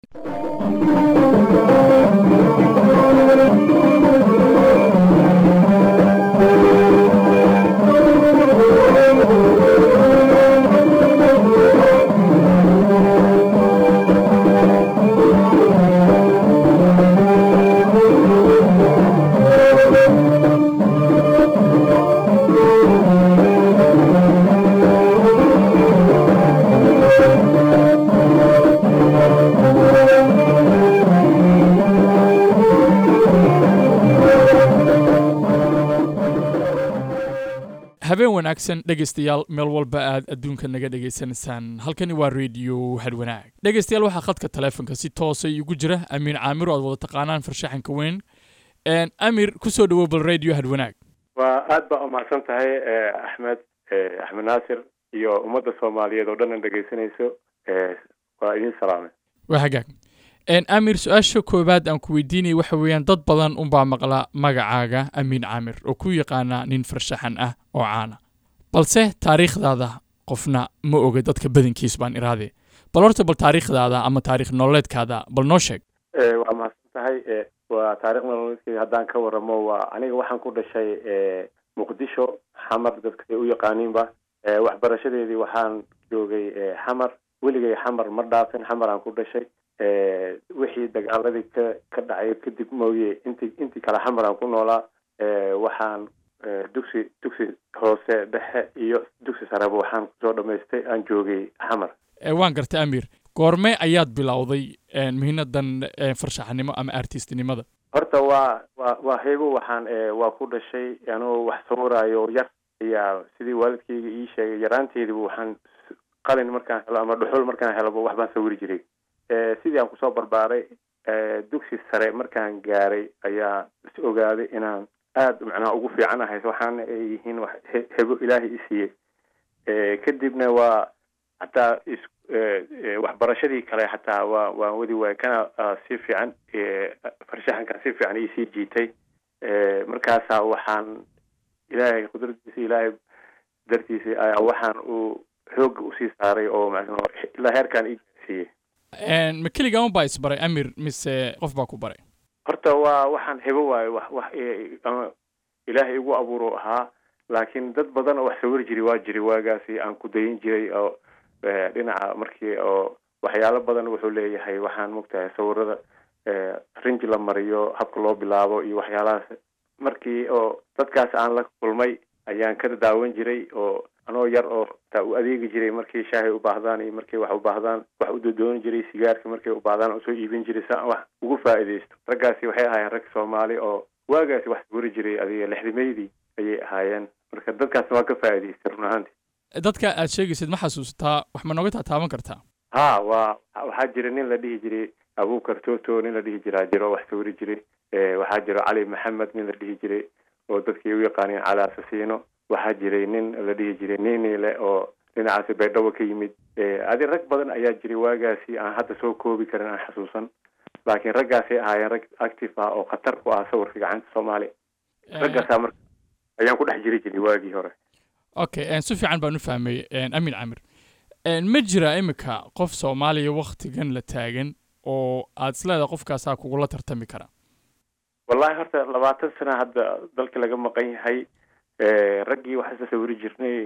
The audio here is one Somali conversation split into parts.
habeen wanaagsan dhegaystayaal meel walba aad adduunka naga dhegaysanaysaan halkani waa radio hadwanaag dhegaystayaal waxaa khadka taleefonka si toosa igu jira amiin caamiro aad wada taqaanaan farshaxanka weyn amir kusoo dhawow bal radio hadwanaag waa aad baa umahadsan tahay axmed axmed naasir iyo ummadda soomaaliyeed oo dhan an dhegaysanayso waa idin salaamay waa hagaag amir su-aasha koowaad aan ku weydiinaya waxa weeyaan dad badan unbaa maqla magacaaga amiin caamir oo ku yaqaana nin farshaxan ah oo caana balse taariikhdaada qofna ma oga dadka badankiis baan iraade bal horta bal taariikhdaada ama taarikh nololeedkaada bal noo sheeg waa mahadsan tahay waa taarikh nololeedkeyga haddaan ka waramo waa aniga waxaan ku dhashay muqdisho xamar dadka say u yaqaaniinba waxbarashadeedii waxaan joogay xamar weligay xamar ma dhaafin xamar aan ku dhashay wixii dagaaladii ka ka dhacay kadib mooye inti intii kale xamar aan ku noolaa waxaan dugsi dugsi hoose dhexe iyo dugsi sareba waxaan kusoo dhamaystay aan joogay xamar waan gartay amir goorme ayaad bilowday mihinadan farshaxanimo ama artistnimada horta waa waa waa hego waxaan waa ku dhashay anoo wax sawiraayo yar ayaa sidii waalidkayga ii sheegay yaraanteediba waxaan qalin markaan helo ama dhuxul markaan heloba wax baan sawiri jiray sidii aan kusoo barbaaray dugsi sare markaan gaaray ayaa is ogaaday inaan aada macnaha ugu fiicanahay waxaana ay yihiin wax hebo ilaahay i siiyey kadibna waa hataa is waxbarashadii kale xataa waa waan wadi waay kana si fiican farshaxankan si fiican iisii jiitay markaasaa waxaan ilaahay qudradiisa ilaahay dartiisa ayaa waxaan uu xooga usii saaray oo ilaa heerkaan i gaarsiiyey ma keligaa un baa isbaray amir mise qof baa ku baray horta waa waxaan hebo waayo wax wax ama ilaahay igu abuuro ahaa laakiin dad badan oo wax sawir jiri waa jiri waagaasi aan ku dayin jiray oo dhinaca markii oo waxyaalo badan wuxuu leeyahay waxaan mogtahay sawirada rinji la mariyo habka loo bilaabo iyo waxyaalahaas markii oo dadkaas aan la kulmay ayaan ka daawan jiray oo anoo yar oo taa u adeegi jiray markii shaahay u baahdaan iyo markii wax u baahdaan wax u dodooni jiray sigaarka markay u baahdaan usoo iibin jiray si aan wax ugu faa'iidaysto raggaasi waxay ahaayeen rag soomaali oo waagaasi wax sawiri jiray adiga lixdimaydii ayay ahaayeen marka dadkaasna waa ka faa'iidaystay run ahaantii dadka aad sheegaysid ma xasuusataa wax ma nooga taataaban kartaa ha waa waxaa jira nin la dhihi jiray abuukar toto nin la dhihi jiraa jiro wax sawiri jiray waxaa jiro cali maxamed nin la dhihi jiray oo dadkii u yaqaaneen cali asasiino waxaa jiray nin la dhihi jiray ninile oo dhinacaasi baydhabo ka yimid adi rag badan ayaa jiray waagaasi aan hadda soo koobi karin aan xasuusan laakiin raggaasay ahaayeen rag active ah oo khatar ku ah sawirka gacanta soomaaliya raggaasaa marka ayaan ku dhex jiri jiray waagii hore okay si fiican baan u fahmay amin camir ma jira iminka qof soomaaliya waktigan la taagan oo aad isleedahay qofkaasaa kugula tartami kara wallahi horta labaatan sana hadda dalka laga maqan yahay raggii waxaa isa sawiri jirnay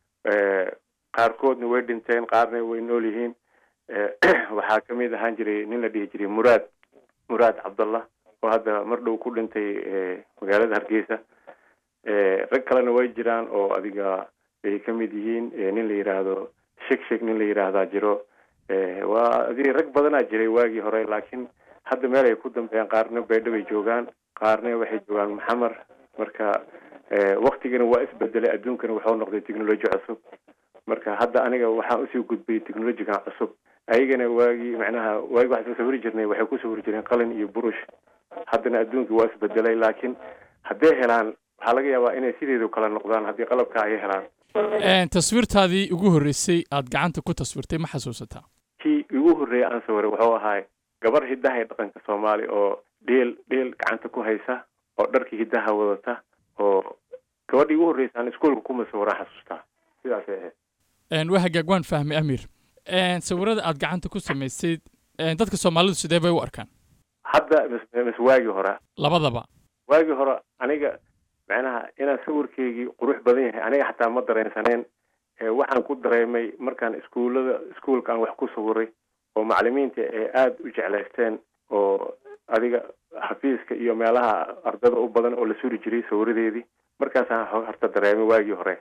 qaarkoodna way dhinteen qaarna way nool yihiin waxaa kamid ahaan jiray nin la dhihi jiray muraad muraad cabdallah oo hadda mar dhow ku dhintay magaalada hargeysa rag kalena way jiraan oo adiga ay kamid yihiin nin la yidhaahdo shek shek nin la yidhaahdaa jiro waa adi rag badanaa jiray waagii hore laakiin hadda meel ay ku dambeeyaan qaarna baydho bay joogaan qaarna waxay joogaan maxamar marka waktigana waa isbedelay adduunkana wuxuu noqday technology cusub marka hadda aniga waxaan usii gudbay technologigan cusub ayagana waagii macnaha waagi waxaan sawiri jirnay waxay ku sawiri jireen qalin iyo burush haddana adduunkii waa isbedelay laakiin hadday helaan waxaa laga yaabaa inay sideedu kala noqdaan haddii qalabka ay helaan taswiirtaadii ugu horreysay aad gacanta ku taswirtay ma xasuusataa kii ugu horreeyay aan sawiray wuxuu ahaay gabar hiddaha ee dhaqanka soomaali oo dheel dheel gacanta ku haysa oo dharkii hiddaha wadata oo gabadhii ugu horreysa aan iskuolka kuma sawiraan xasuustaa sidaasay ahayd waa hagaag waan fahmay amir sawirada aad gacanta ku samaysayd dadka soomaalidu sidee bay u arkaan hadda mis mis waagii hore labadaba waagii hore aniga macnaha inaan sawirkeygii qurux badan yahay aniga xataa ma dareensaneen waxaan ku dareemay markaan iskuullada iskuolka aan wax ku sawiray oo macalimiinta ay aada u jeclaysteen oo adiga xafiiska iyo meelaha ardada u badan oo la suri jiray sawiradeedii markaasaan horta dareemay waagii hore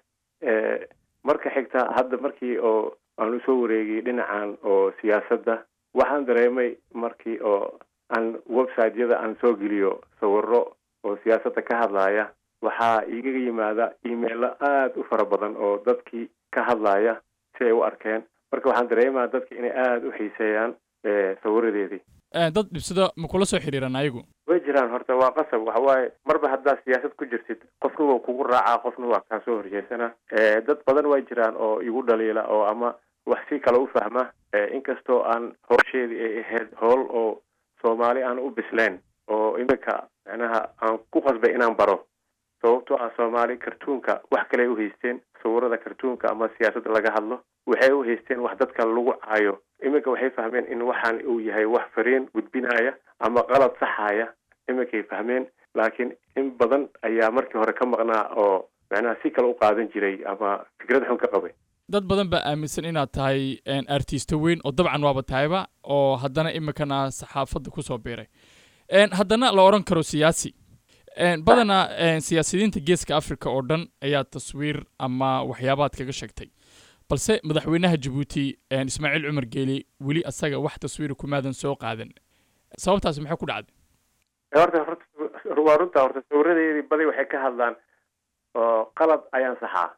marka xigta hadda markii oo aan usoo wareegay dhinacan oo siyaasadda waxaan dareemay markii oo aan websiteyada aan soo geliyo sawiro oo siyaasadda ka hadlaya waxaa igaga yimaada emailo aada u fara badan oo dadkii ka hadlaya si ay u arkeen marka waxaan dareemaa dadka inay aada u xiiseeyaan sawiradeedii dad dhibsado ma kula soo xiriiran ayagu way jiraan horta waa qasab waxa waaye marba haddaad siyaasad ku jirtid qofna waa kugu raacaa qofna waa kaa soo horjeesana dad badan way jiraan oo igu dhaliila oo ama wax si kale u fahma inkastoo aan howsheedii ay ahayd howl oo soomaali aan u bisleen oo iminka macnaha aan ku qasbay inaan baro sababtoo ah soomaali kartuunka wax kale u haysteen sawirada kartuunka ama siyaasadda laga hadlo waxay u haysteen wax dadka lagu caayo iminka waxay fahmeen in waxaan uu yahay wax fariin gudbinaya ama qalad saxaya iminkay fahmeen laakiin in badan ayaa markii hore ka maqnaa oo macnaha si kale u qaadan jiray ama fikrad xun ka qabay dad badan baa aaminsan inaad tahay artisto weyn oo dabcan waaba tahayba oo haddana iminkana saxaafadda kusoo biiray haddana la odhan karo siyaasi badanaa siyaasiyiinta geeska africa oo dhan ayaa taswiir ama waxyaabaad kaga sheegtay balse madaxweynaha jabuuti ismaaciil cumar geeli weli asaga wax taswiira kumaadan soo qaadan sababtaasi maxay ku dhacday horta horta waa runta horta sawiradeedii badi waxay ka hadlaan oo qalad ayaan saxaa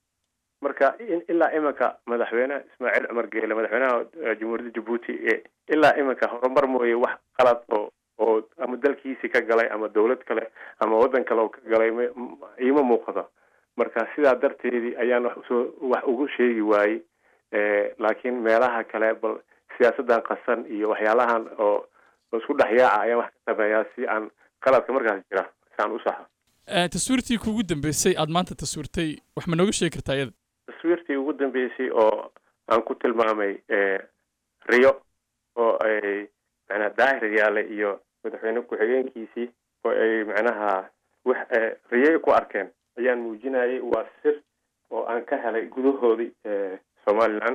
marka ilaa iminka madaxweyne ismaaciil cumar geele madaxweynaha jamhuuriyadda jabuuti ilaa iminka horumar mooye wax qalad oo oo ama dalkiisii ka galay ama dawlad kale ama waddan kale oo ka galay iima muuqdo marka sidaa darteedii ayaan wax usoo wax ugu sheegi waayey laakiin meelaha kale bal siyaasaddan qasan iyo waxyaalahan oo isku dhexyaaca ayaan wax ka sameeyaa si aan qaladka markaas jira si aan u saxo taswiirtii kuugu dambeysay aada maanta taswiirtay wax ma nooga sheegi kartaa iyada taswiirtii ugu dambeysay oo aan ku tilmaamay riyo oo ay macnaha daahir yaale iyo madaxweyne ku-xigeenkiisii oo ay macnaha wax riyay ku arkeen ayaan muujinayay waa sir oo aan ka helay gudahoodii somaliland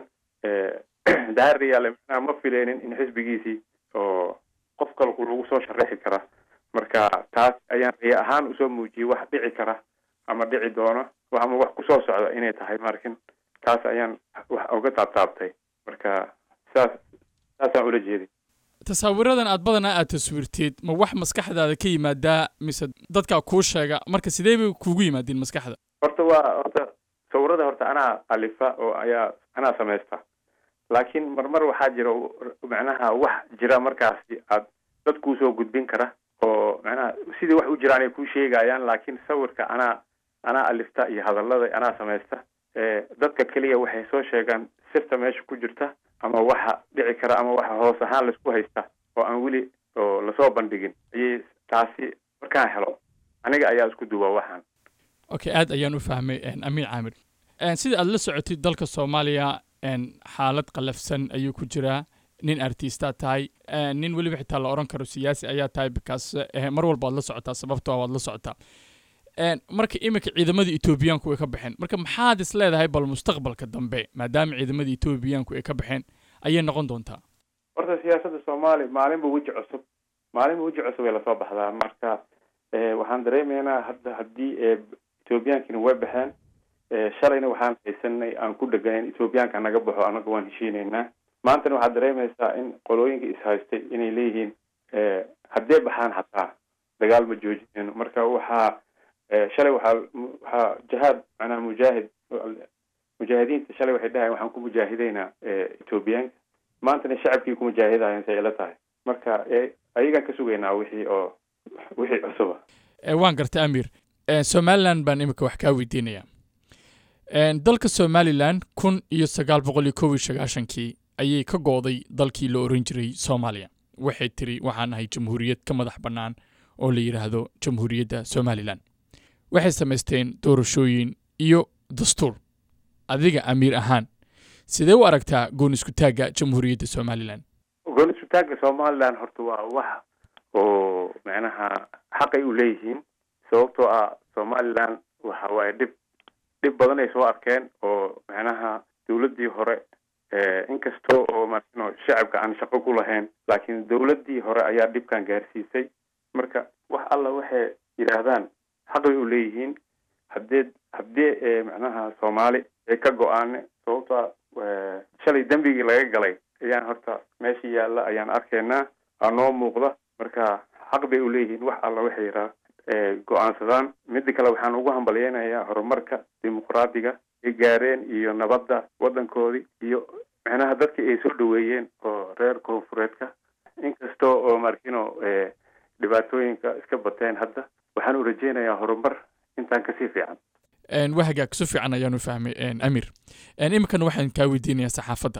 daahir yaale macnaha ma fileynin in xisbigiisii oo qof kalku lagu soo sharaxi kara marka taas ayaan riyo ahaan usoo muujiyey wax dhici kara ama dhici doono ama wax kusoo socda inay tahay markin taas ayaan wax uga taabtaabtay marka saas saasaan ula jeeday tasaawiradan aad badanaa aad taswiirteed ma wax maskaxdaada ka yimaadaa mise dadkaa kuu sheega marka sidee bay kuugu yimaadeen maskaxda horta waa horta sawirada horta anaa alifa oo ayaa anaa samaysta laakiin marmar waxaa jira macnaha wax jira markaasi aad dad kuusoo gudbin kara oo macnaha sidii wax u jiraan ay kuu sheegayaan laakiin sawirka anaa anaa alifta iyo hadallada anaa samaysta dadka keliya waxay soo sheegaan sirta meesha ku jirta ama waxa dhici kara ama waxa hoos ahaan laisku haysta oo aan weli oo lasoo bandhigin ayay taasi markaan helo aniga ayaa isku duwa waxaan okay aad ayaan u fahmay amiin caamir sida aad la socotid dalka soomaaliya xaalad qalafsan ayuu ku jiraa nin artista tahay nin weliba xitaa la odhan karo siyaasi ayaa tahay bikaas mar walba waad la socotaa sababtoo waad la socotaa marka iminka ciidamada etoobiyaanku ay ka baxeen marka maxaad is leedahay bal mustaqbalka dambe maadaama ciidamada etoobiyaanku ay ka baxeen ayay noqon doontaa horta siyaasadda soomaaliya maalinba weji cusub maalinba weji cusub ay lasoo baxdaa marka waxaan dareemaynaa hadda haddii ethoobiyankina way baxeen shalayna waxaan haysanay aan ku dheganayn ethoobiyaanka naga baxo anaga waan heshiinaynaa maantana waxaad dareemaysaa in qolooyinka is-haystay inay leeyihiin haddee baxaan xataa dagaal ma joojinayno marka waxaa shalay waxaa waxaa jihaad macnaha mujaahid mujaahidiinta shalay waxay dhahayen waxaan ku mujaahideynaa ethoobiyaanka maantana shacabkii ku mujaahidayan say ila tahay marka ayagaan ka sugaynaa wixii oo wixii cusuba waan gartay amir somalilan baan imika wax kaa weydiinayaa dalka somalilan kun iyo sagaal boqol iyo kow iyo sagaashankii ayay ka go'day dalkii la oran jiray soomaaliya waxay tiri waxaan ahay jamhuuriyad ka madax bannaan oo la yidhaahdo jamhuuriyadda somalilan waxay samaysteen doorashooyin iyo dastuur adiga amiir ahaan sidee u aragtaa goon iskutaagga jamhuuriyadda somalilan goonisutaagga somaliland horta waa wax oo macnaha xaqay u leeyihiin sababtoo ah somaliland waxa waaye dhib dhib badan ay soo arkeen oo macnaha dawladdii hore inkastoo oo marino shacabka aan shaqo ku lahayn laakiin dawladdii hore ayaa dhibkan gaarsiisay marka wax alla waxay yidhaahdaan xaqay u leeyihiin haddee haddii macnaha soomaali ay ka go-aane sababtoa shalay dembigii laga galay ayaan horta meesha yaalla ayaan arkaynaa aa noo muuqda marka xaq bay u leeyihiin wax alla waxay yidhaha go-aansadaan midda kale waxaan ugu hambalyeynayaa horumarka dimuqraadiga ay gaareen iyo nabadda waddankoodii iyo macnaha dadkii ay soo dhaweeyeen oo reer koonfureedka inkastoo oo markino dhibaatooyinka iska bateen hadda waxaan u rajeynayaa horumar intaan kasii fiican waa hagaag si fiican ayaanu fahmay amir iminkana waxaan kaa weydiinayaa saxaafadda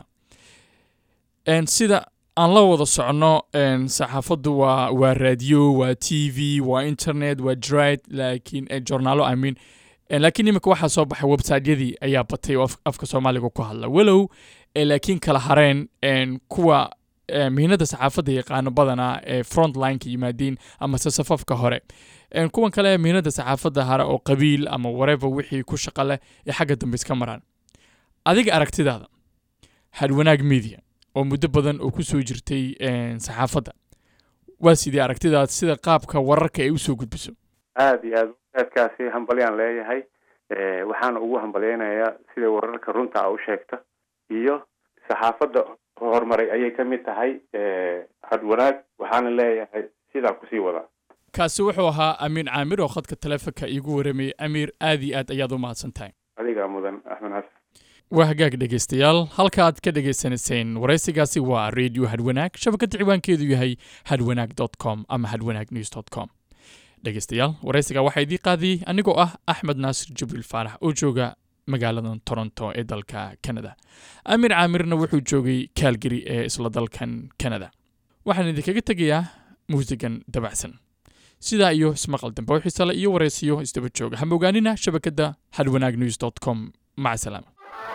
sida aan la wada socono saxaafaddu waa waa radio waa t v waa internet waa drid laakiin journaalo i mean laakiin iminka waxaa soo baxay websiteyadii ayaa batay oo afka soomaaliga ku hadla walow laakiin kala hareen kuwa mihinada saxaafadda yaqaano badanaa ee frontlineka yimaadiin amase safafka hore kuwan kale mihinada saxaafadda hare oo qabiil ama wareva wixii ku shaqa leh ee xagga dambe iska maraan adiga aragtidaada hadwanaag media oo muddo badan oo kusoo jirtay saxaafadda waa sidii aragtidaad sida qaabka wararka ay usoo gudbiso aada iyo aad aadkaasi hambalyaan leeyahay waxaana ugu hambalyeynayaa sida wararka runta a u sheegta iyo saxaafadda horumaray ayay ka mid tahay hadwanaag waxaana leeyahay sidaa kusii wadaa kaasi wuxuu ahaa amiin caamir oo khadka taleefonka iigu waramayay amiir aad iyo aad ayaad u mahadsan tahay adigaa mudan axmed xasan waa hagaag dhegaystayaal halka aad ka dhagaysanayseen waraysigaasi waa radio hadwanaag shabakadda ciwaankeedu yahay hadwanaag dot com ama hadwanaag news dot com dhegaystayaal waraysiga waxaa idii qaadiyey anigoo ah axmed naasir jibriil faarax oo jooga magaaladan toronto ee dalka canada amiir caamirna wuxuu joogay kaalgari ee isla dalkan canada waxaan idinkaga tegayaa muusigan dabacsan sidaa iyo ismaqal dambe oo xiisale iyo waraysiyo isdaba jooga ha mogaanina shabakadda hadwanaag news dot com maca salaama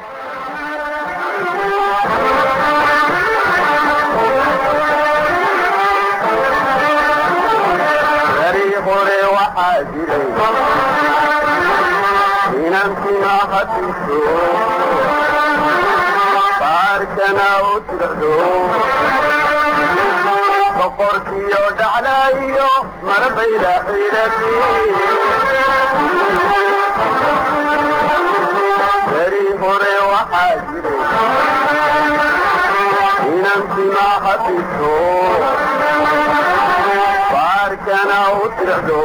hore waxaa jiray inankuna hadiso baarkana u tirdo boqorkiyo dhaclaayo marbayla xidhati beri hore waxaa jiray inankuna hadiso baarkana u tirdo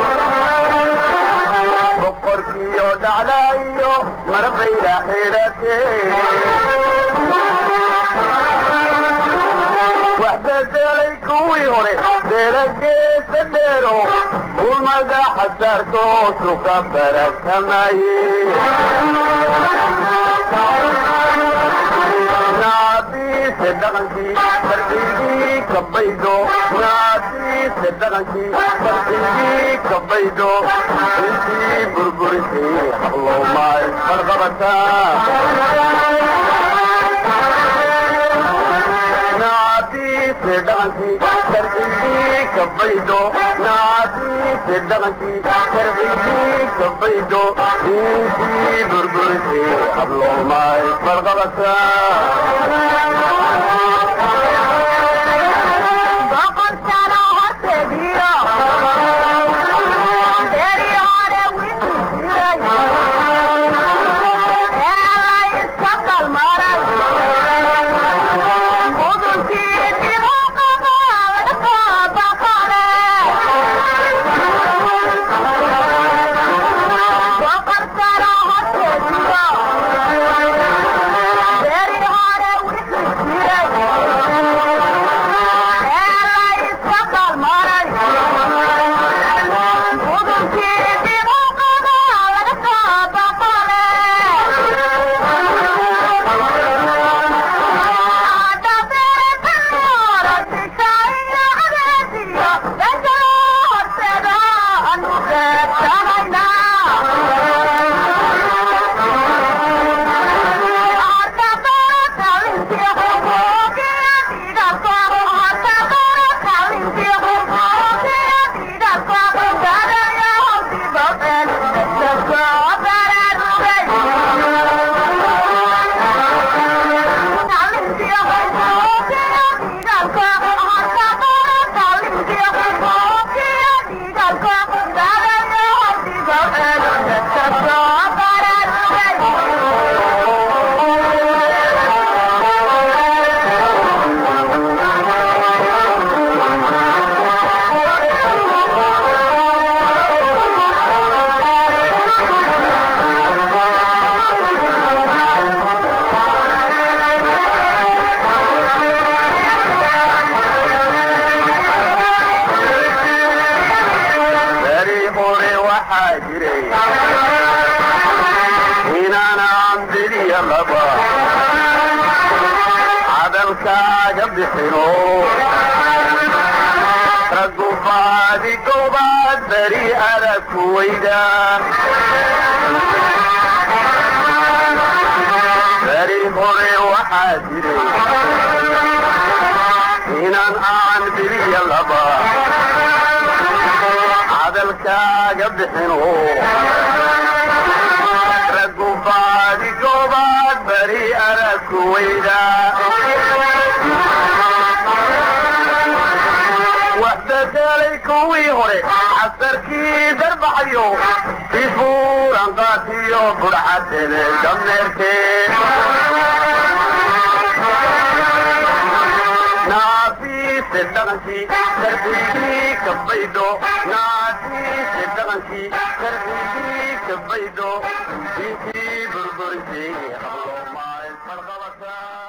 boqorkiyo dhaclaayo marbayla xidhate wax bedelay kuwii hore delageesa dheero ulmada xasaartoosu ka barakamaye naadiise dhaqankii fardigii ka baydho naadiise dhaqankii fardigii ka baydho intii burburisay hablowmaay farqabataa naadiise dhaqankii fardigii ka baydho naadiise dhaqankii fardigii ka baydho intii burburisay hablowmaay Yeah. hadalkaaga bixino raggu baadi goobaad beri arag ku weyda beri hore waxaa jiray inaan aan biliya laba hadalkaaga bixino raggu baadi goobaad beri arag ku weyda waxbedelay kuwii hore casarkii darbaxayo sifuuran qaatiyo budhxadele dameerkee naafiise dhaqankii karbigii kabaydho naafiise dhaqankii karbigii kabaydho intii burburisay hablo maayn farqabata